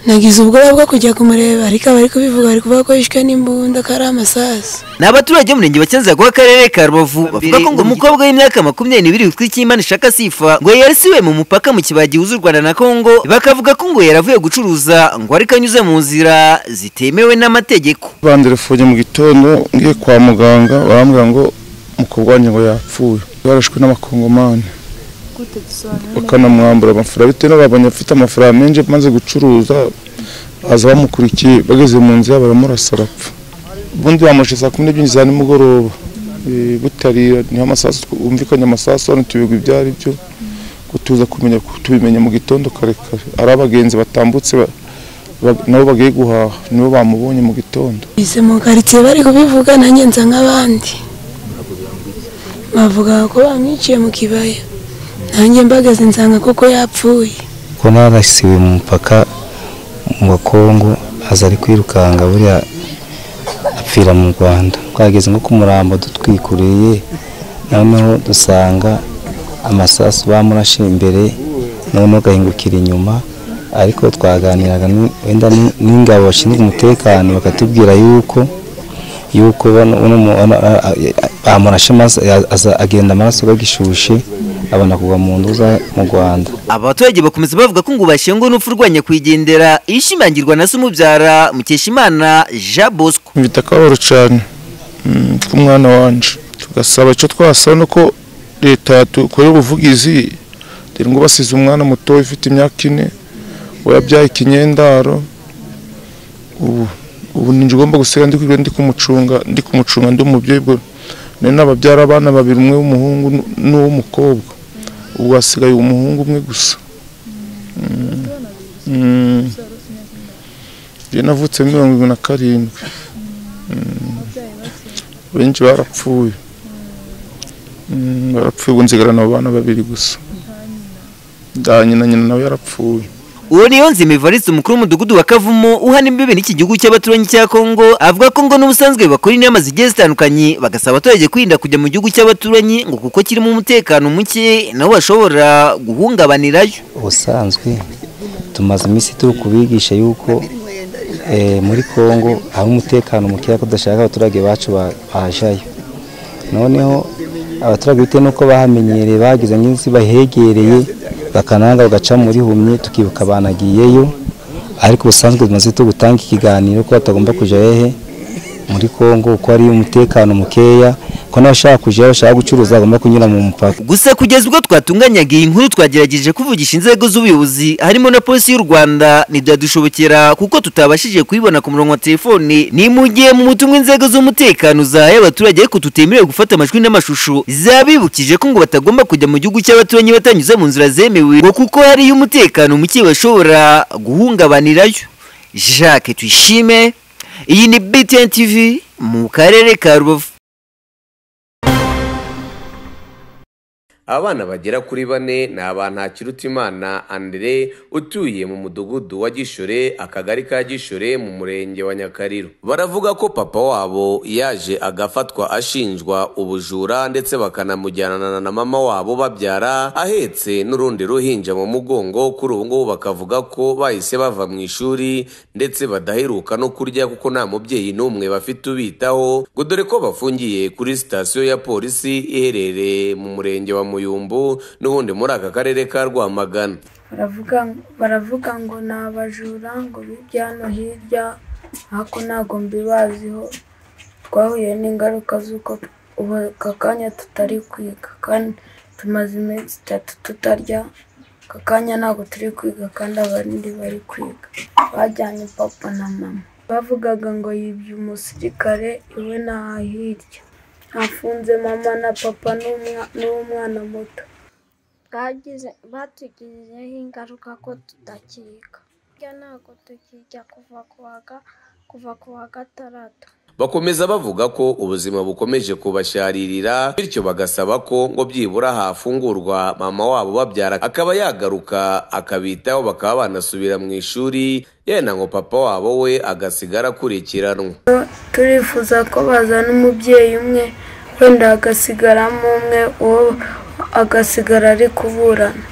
nagize ubwoba bwo kujya kumureba ariko abari kubivuga bari kuvuga ko yishwe n'imbunda ko ari amasasu ni abaturage b'umurenge wa cyanzago w'akarere ka rubavu bavuga ko ngo umukobwa w'imyaka makumyabiri n'ibiri witwa icyimana ishaka sifa ngo yarasiwe mu mupaka mu kibaya gihuza u rwanda na kongo bakavuga ko ngo yaravuye gucuruza ngo ariko anyuze mu nzira zitemewe n'amategeko banderefoye mu gitondo ngiye kwa muganga barambwira ngo umukobwa wanjye ngo yapfuye yarashwe n'abakongomani bakanamwambura amafaranga bitewe n'ababonye afite amafaranga menshi maze gucuruza baza bamukurikiye bageze mu nzira baramurasa arapfa ubundi bamushize ku n'ebyiri za nimugoroba butarira niho amasasu bumvikanye amasasu hano tubigwa ibyo ari byo tuza kumenya tubimenya mu gitondo kare kare ari abagenzi batambutse nabo bagiye guhaha nibo bamubonye mu gitondo izi mu karitsiye bari kubivuga nanjye nza nk'abandi bavuga ko bamwiciye mu kibaya nanjye mbagaze nsanga koko yapfuye ko narasiwe mu mupaka wa kongo aza ari kwirukanka buriya apfira mu rwanda twageze nko ku murambo dutwikuriye noneho dusanga amasasu bamurashe imbere noneho agahingukira inyuma ariko twaganiraga wenda n'ingabo bashinzwe umutekano bakatubwira yuko yuko bamurashe agenda amaraso agishushe abona kugwa mu nduza mu Rwanda aba baturage bakomeza bavuga ko ngo bashenguwe n'urupfu rwanya kwigendera ishimangirwa na Sumubyara Mukeshimana Jean Bosco mfite akababaro cyane k'umwana wanje tugasaba icyo twasaba ni uko leta yatukora ubuvugizi dore ngo basize umwana muto ufite imyaka ine we yabyaye ikinyendaro ubu ubu ni ngomba gusiga ndi kumucunga ndi kumucunga ndi umubyeyi nari nababyara abana babiri umwe w'umuhungu n'uw'umukobwa ubu hasigaye umuhungu umwe gusa njye navutse mirongo irindwi na karindwi benshi barapfuye barapfuye ubu nzigarana abo bana babiri gusa nyina nyina nawe yarapfuye uwo niyo nzima ivariste umukuru w'umudugudu wa kavumo uhana imbibi n'iki gihugu cy'abaturanyi cya kongo avuga ko ngo n'ubusanzwe bakora inama zigiye zitandukanye bagasaba abaturage kwirinda kujya mu gihugu cy'abaturanyi ngo kuko kirimo umutekano muke nabo bashobora guhungabanirayo ubusanzwe tumaze iminsi turi kubigisha yuko muri kongo hari umutekano mukeya ko tudashaka abaturage bacu bajayo noneho abaturage bitewe n'uko bahamenyereye bagize nk'izi bahegereye bakananga bagaca muri humye tukibuka banagiyeyo ariko ubusanzwe tumaze tu gutanga ikiganiro ko batagomba kujya hehe muri kongo kuko hari umutekano mukeya ko n'abashaka kujya bashaka gucuruza bagomba kunyura mu mupaka gusa kugeza ubwo twatunganyaga iyi nkuru twagerageje kuvugisha inzego z'ubuyobozi harimo na polisi y'u rwanda ntibyadushobokera kuko tutabashije kuyibona ku murongo wa telefone ni mu gihe mu butumwa inzego z'umutekano zahaye abaturage ariko tutemerewe gufata amajwi n'amashusho zabibukije ko ngo batagomba kujya mu gihugu cy'abaturanyi batanyuze mu nzira zemewe ngo kuko hariyo umutekano muke bashobora guhungabanirayo jacques tuyishime iyi ni btn tv mu karere ka rubavu abana bagera kuri bane ni imana Andre utuye mu mudugudu wa gishore akagari ka gishore mu murenge wa nyakariro baravuga ko papa wabo yaje agafatwa ashinjwa ubujura ndetse bakanamujyanana na mama wabo babyara ahetse n'urundi ruhinja mu mugongo kuri ubu ngubu bakavuga ko bahise bava mu ishuri ndetse badaheruka no kurya kuko nta mubyeyi n'umwe bafite ubitaho ngo dore ko bafungiye kuri sitasiyo ya polisi iherereye mu murenge wa muyumbu n'ubundi muri aka karere ka rwamagana baravuga ngo ni abajura ngo bijya hano hirya ariko ntabwo mbibaziho twahuye n'ingaruka z'uko ubu aka kanya tutari kwiga kandi tumaze iminsi itatu tutarya aka kanya ntabwo turi kwiga kandi abandi bari kwiga bajyanye papa na mama bavugaga ngo yibye umusirikare iwe ni aha hirya hafunze mama na papa n'umwana muto batugizeho ingaruka ko tudakiga ntabwo tukijya kuva kuva ku wa gatandatu bakomeza bavuga ko ubuzima bukomeje kubasharirira bityo bagasaba ko ngo byibura hafungurwa mama wabo babyara akaba yagaruka akabitaho bakaba banasubira mu ishuri yenda ngo papa wabo we agasigara akurikiranwa turifuza ko bazana umubyeyi umwe wenda hagasigaramo umwe uwo agasigara ari kuburana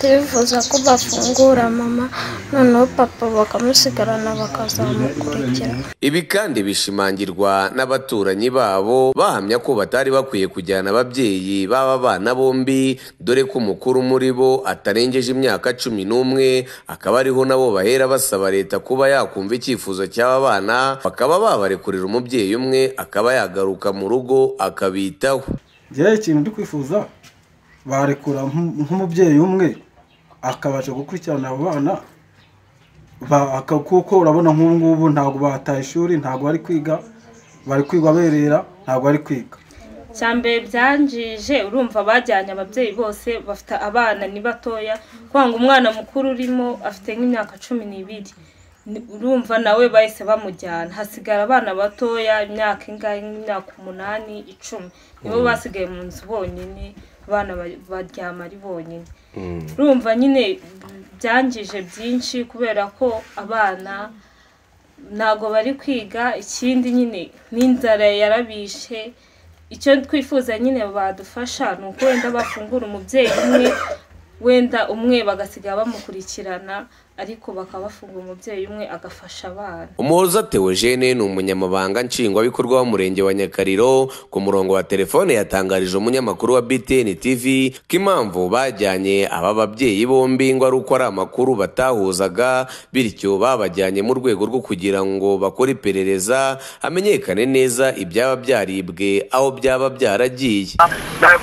tubifuza ko bafungura mama noneho papa bakamusigarana bakazamukurikira ibi kandi bishimangirwa n'abaturanyi babo bahamya ko batari bakwiye kujyana ababyeyi b'aba bana bombi dore ko umukuru muri bo atarengeje imyaka cumi n'umwe akaba ariho nabo bahera basaba leta kuba yakumva icyifuzo cy'aba bana bakaba babarekurira umubyeyi umwe akaba yagaruka mu rugo akabitaho njyewe ikintu ndi kwifuza barekura nk'u- nk'umubyeyi umwe akabasha gukurikirana abo bana ba- aka- kuko urabona nk'ubu ngubu ntabwo bataye ishuri ntabwo bari kwiga bari kwiga berera ntabwo bari kwiga cya mbere byanjije urumva bajyanye ababyeyi bose bafite abana ni batoya kwanga umwana mukuru urimo afite nk'imyaka cumi n'ibiri Ni- urumva nawe bahise bamujyana hasigara abana batoya imyaka ingahe nk'imyaka umunani icumi nibo basigaye mu nzu bonyine abana ba- baryama ari bonyine urumva nyine byangije byinshi kubera ko abana ntabwo bari kwiga ikindi nyine n'inzara yarabishe icyo twifuza nyine badufasha ni uko wenda bafungura umubyeyi umwe wenda umwe bagasiga bamukurikirana ariko bakaba bafungura umubyeyi umwe agafasha abana umuhoza teogene ni umunyamabanga nshingwabikorwa w'umurenge wa nyakariro ku murongo wa telefone yatangarije umunyamakuru wa btn tv ko impamvu bajyanye aba babyeyi bombi ngo ari uko ari amakuru batahuzaga bityo babajyanye mu rwego rwo kugira ngo bakore iperereza hamenyekane neza ibyaba byaribwe aho byaba byaragiye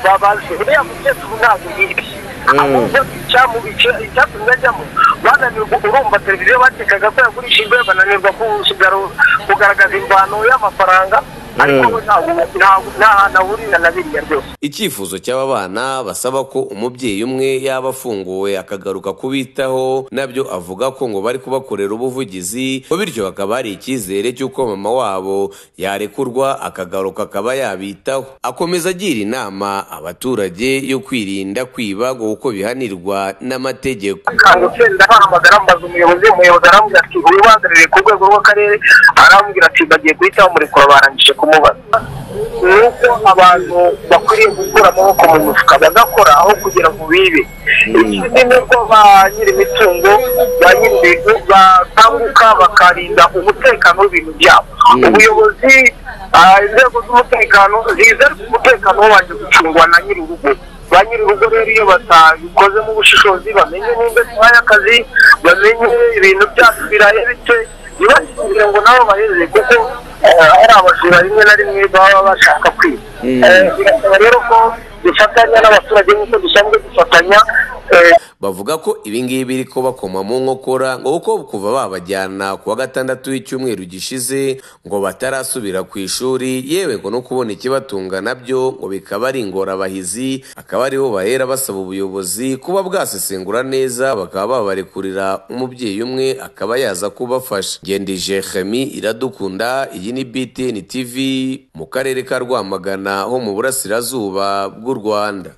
babazi buriya mu byose ubu ntabwo bibi ahubwo bica mu bice icyatumye ajyamo bananirwa urumva televiziyo bakekaga ko yagurishijwe bananirwa kusigara kugaragaza imvano y'amafaranga ariko we ntabwo ntabwo- nta hantu ahurira na biriya byose icyifuzo cy'aba bana basaba ko umubyeyi umwe yaba afunguwe akagaruka kubitaho nabyo avuga ko ngo bari kubakorera ubuvugizi ngo bityo bakaba hari icyizere cy'uko mama wabo yarekurwa akagaruka akaba yabitaho akomeza agira inama abaturage yo kwirinda kwiba ngo kuko bihanirwa n'amategeko kanga utsinda bahamagara mbaza umuyobozi umuyobozi arambwira ati wibanziriye ku rwego rw'akarere arambwira ati bagiye guhita bamurekura barangije kumubaza ni uko abantu bakwiriye gukura amaboko mu mufuka bagakora aho kugira ngo bibe ikindi ni uko ba nyir'imitungo ba nyir'ibintu bakanguka bakarinda umutekano w'ibintu byabo ubuyobozi ah, inzego z'umutekano zize umutekano wabanje gucungwa na nyir'urugo ba nyir'urugo rero iyo batabikozemo ubushishozi bamenye nimba imyanya y'akazi bamenye ibintu byacu birahebitse ntibasubire ngo nabo baheze kuko eh, hari abajura rimwe na rimwe baba bashaka kwiba Eh, birasaba rero ko dufatanya n'abaturage nk'uko dusanzwe dufatanya eh, bavuga ko ibingibi biri ko bakoma mu nkokora ngo kuko kuva babajyana ku wa gatandatu w'icyumweru gishize ngo batarasubira ku ishuri yewe ngo no kubona ikibatunga nabyo ngo bikaba ari ingorabahizi akaba ariho bahera basaba ubuyobozi kuba bwasesengura neza bakaba babarekurira umubyeyi umwe akaba yaza kubafasha ngendije Jemi iradukunda iyi ni BTN TV mu karere ka Rwamagana ho mu burasirazuba bw'u Rwanda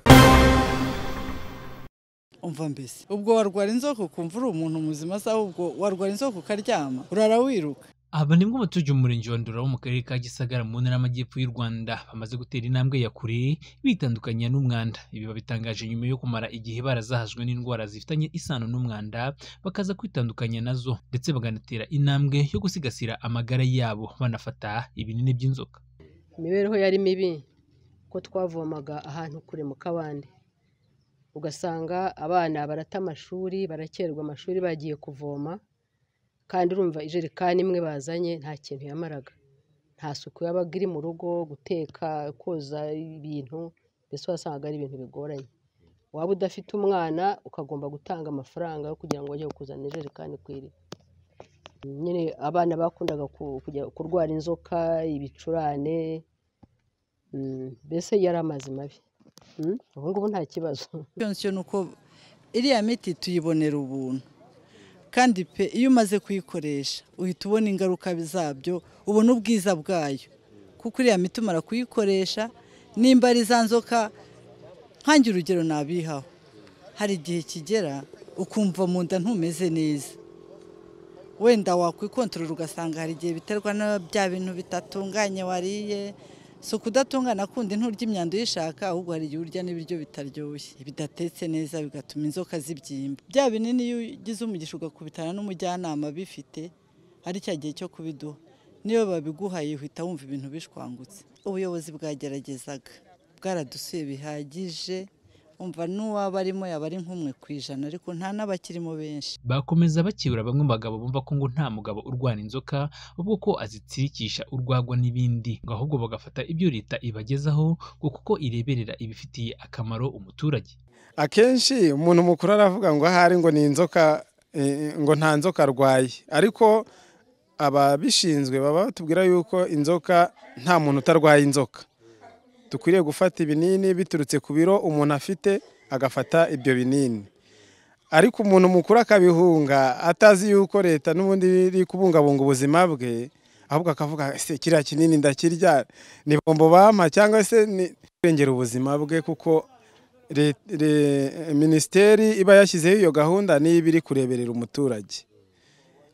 umva mbese ubwo warwara inzoka ukumva uri umuntu muzima se ahubwo warwara inzoka ukaryama urara wiruka aba ni bwo abaturage umurenge wa ndora wo mu karere ka gisagara mu ntara y'amajyepfo y'u rwanda bamaze gutera intambwe ya kure bitandukanya n'umwanda ibi babitangaje nyuma yo kumara igihe barazahajwe n'indwara zifitanye isano n'umwanda bakaza kwitandukanya nazo ndetse bakanatera intambwe yo gusigasira amagara yabo banafata ibinini by'inzoka imibereho yari mibi ko twavomaga ahantu kure mu kabande ugasanga abana barata amashuri barakererwa amashuri bagiye kuvoma kandi urumva ijerekani imwe bazanye nta kintu yamaraga nta suku yabaga iri mu rugo guteka koza ibintu mbese wasangaga ari ibintu bigoranye waba udafite umwana ukagomba gutanga amafaranga yo kugira ngo ajye kuzana ijerekani ku iriba nyine abana bakundaga ku- kujya kurwara inzoka ibicurane mm, mbese yari amazi mabi Mm, ubu ngubu nta kibazo icyo ni uko iriya miti tuyibonera ubuntu kandi pe iyo umaze kuyikoresha uhita ubona ingaruka zabyo ubona ubwiza bwayo kuko iriya miti umara kuyikoresha nimba ari za nzoka nkange urugero nabihaho hari igihe kigera ukumva mu nda ntumeze neza wenda wakwikontorora ugasanga hari igihe biterwa na bya bintu bitatunganye wariye si ukudatungana kundi nturya imyanda uyishaka ahubwo hari igihe urya n'ibiryo bitaryoshye bidatetse neza bigatuma inzoka zibyimba bya binini iyo ugize umugisha ugakubitana n'umujyanama bifite ari cya gihe cyo kubiduha niyo babiguhaye uhita wumva ibintu bishwangutse ubuyobozi bwageragezaga bwaradusuye bihagije umva n'uwaba arimo yaba ari nk'umwe ku ijana ariko nta n'abakirimo benshi bakomeza bakibura bamwe mu bagabo bumva ko ngo nta mugabo urwana inzoka ahubwo ko azitsirikisha urwagwa n'ibindi ngo ahubwo bagafata ibyo leta ibagezaho ngo kuko ireberera ibifitiye akamaro umuturage akenshi umuntu mukuru aravuga ngo ahari ngo ni inzoka eh, ngo nta nzoka arwaye ariko ababishinzwe baba batubwira yuko inzoka nta muntu utarwaye inzoka dukwiriye gufata ibinini biturutse ku biro umuntu afite agafata ibyo binini ariko umuntu mukuru akabihunga atazi yuko leta n'ubundi iri kubungabunga ubuzima bwe ahubwo akavuga ese kiriya kinini ndakirya ni bombo bampa cyangwa se ni kurengera ubuzima bwe kuko le- le- minisiteri iba yashyizeho iyo gahunda niba iri kureberera umuturage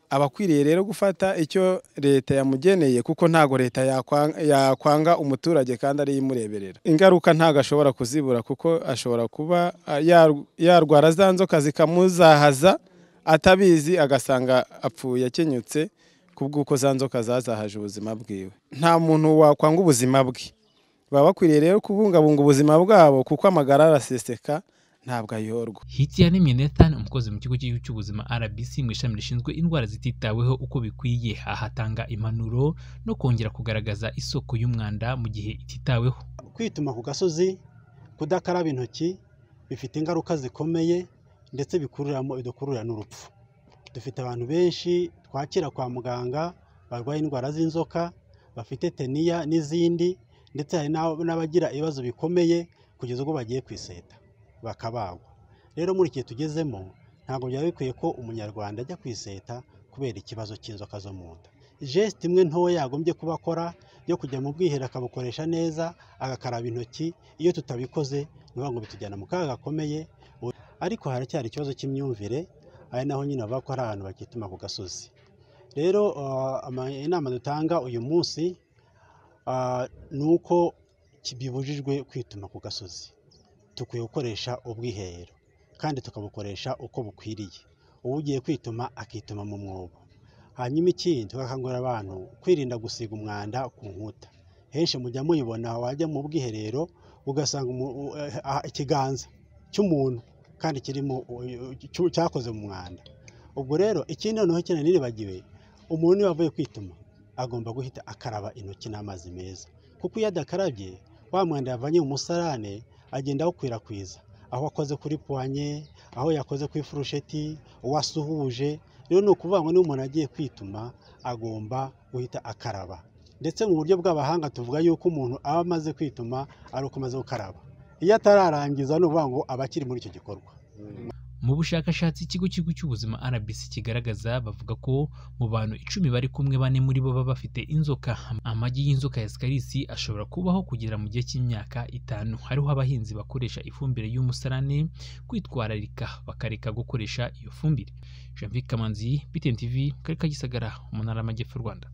abakwiriye rero gufata icyo leta yamugeneye kuko ntago leta yakwa- yakwanga umuturage kandi ariyo imureberera ingaruka ntago ashobora kuzibura kuko ashobora kuba ah, yar- yarwara za nzoka zikamuzahaza atabizi agasanga apfuye akenyutse kubw'uko za nzoka zazahaje ubuzima bwiwe nta muntu wakwanga ubuzima bwe baba bakwiriye rero kubungabunga ubuzima bwabo kuko amagara araseseka ntabwo ayorwa Hitiane Mienethan umukozi mu kigo cy'igihugu cy'ubuzima RBC mu ishami rishinzwe indwara zititaweho uko bikwiye ahatanga impanuro no kongera kugaragaza isoko y'umwanda mu gihe ititaweho kwituma ku gasozi kudakaraba intoki bifite ingaruka zikomeye ndetse bikuriramo bidukururira n'urupfu dufite abantu benshi twakira kwa muganga barwaye indwara z'inzoka bafite teniya n'izindi ndetse hari n'ab- n'abagira ibibazo bikomeye kugeza ubwo bagiye ku iseta bakabagwa rero muri iki gihe tugezemo ntabwo byaba bikwiye ko umunyarwanda ajya ku iseta kubera ikibazo cy'inzoka zo mu nda jesite imwe ntoya yagombye kuba akora yo kujya mu bwiherero akabukoresha neza agakaraba intoki iyo tutabikoze ni ukuvuga ngo bitujyana mu kaga gakomeye U- ariko haracyari ikibazo cy'imyumvire ari naho nyine bavuga ko hari abantu bakituma ku gasozi rero uh, ama- inama dutanga uyu munsi uh, ni uko ki- bibujijwe kwituma ku gasozi dukwiye gukoresha ubwiherero kandi tukabukoresha uko bukwiriye ugiye kwituma akituma mu mwobo hanyuma ikindi tugakangurira abantu kwirinda gusiga umwanda ku nkuta henshi mujya muyibona wajya mu bwiherero ugasanga umu- u- eh, ah, ikiganza cy'umuntu kandi kirimo u- u- cyu- cyakoze mu mwanda ubwo rero ikindi noneho cyane niribagiwe umuntu iyo avuye kwituma agomba guhita akaraba intoki n'amazi meza kuko iyo adakarabye wa mwanda yavanye mu musarane agenda awukwirakwiza aho akoze kuri puwanye aho yakoze ku ifurusheti uwo asuhuje rero ni ukuvuga ngo niba umuntu agiye kwituma agomba guhita akaraba ndetse mu buryo bw'abahanga tuvuga yuko umuntu aba amaze kwituma ari uko amaze gukaraba iyo atararangiza ni ukuvuga ngo aba akiri muri icyo gikorwa mu bushakashatsi ikigo cy'igihugu cy'ubuzima RBC kigaragaza bavuga ko mu bantu icumi bari kumwe bane muri bo baba bafite inzoka amagi y'inzoka ya Scaris ashobora kubaho kugera mu gihe cy'imyaka itanu hariho abahinzi bakoresha ifumbire y'umusarane kwitwararika bakareka gukoresha iyo fumbire Jean Vic Kamanzi BTN TV mu karere ka Gisagara mu ntara y'Amajyepfo y'u Rwanda